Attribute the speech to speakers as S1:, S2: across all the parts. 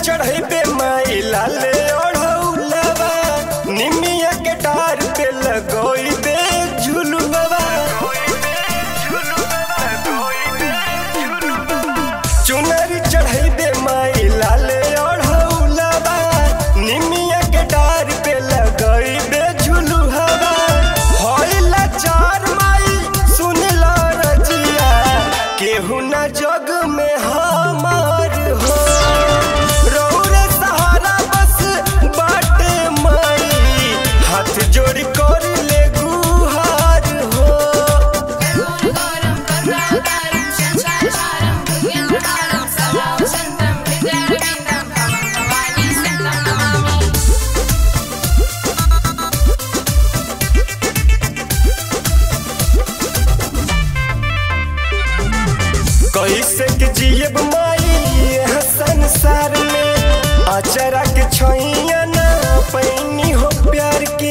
S1: चढ़े माई लाले ओढ़ौलवा निमिया के डार पे लगोई दे झुलुआ चुनरी चढ़े दे माई लाले ओढ़ौलवा निमिया के डार पे लगोई दे झुलुआ होइला चार माई सुनला रजिया केहू ना जग में हमार हो रौरे सहारा बस बाटे माई हाथ जोड़ कर ले गुहार हो
S2: गौरं करुणाकारं शशाचारं भुजङ्गधारं सदा वसन्तं हृदयारविन्दं भवं भवानी सन्तं नमामि
S1: कैसे के जियब माई यह संसार में अचरा के छैया ना पैनी हो प्यार के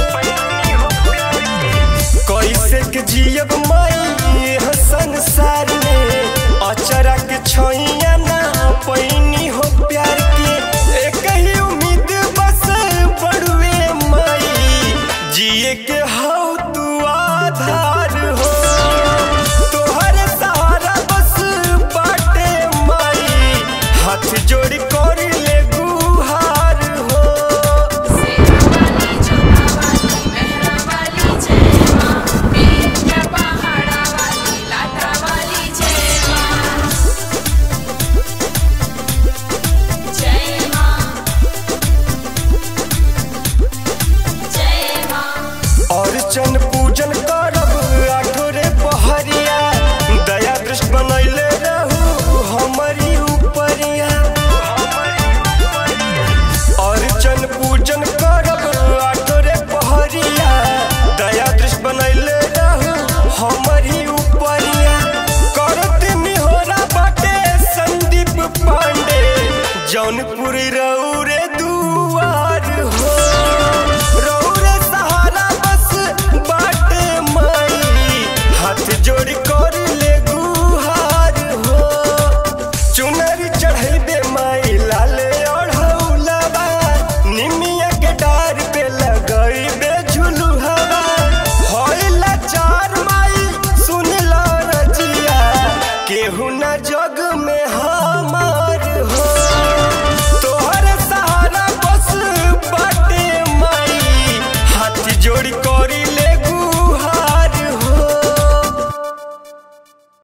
S1: कैसे के जियब माई यह संसार में अचरा के छैया ना पैनी हो प्यार के एक ही उम्मीद बस बड़ुए माई जिए के हौ तू आधार हो तोहर सहारा बस बाटे माई हाथ जोड़ कर ले गुहार हो
S2: सेनावाली चोखावाली मेहरावाली जय मां वीर पहाड़ावाली लाटावाली जय मां जय मां जय मां
S1: अर्चन पूजन करब आठोरे पहरिया दया दृष्ट बनैले रहू हमारी उपरिया अर्चन पूजन करब आठोरे पहरिया दया दृष्ट बनैले रहू हमारी उपरिया करत निहोरा बाटे संदीप पांडे जौनपुर रऊ रे दू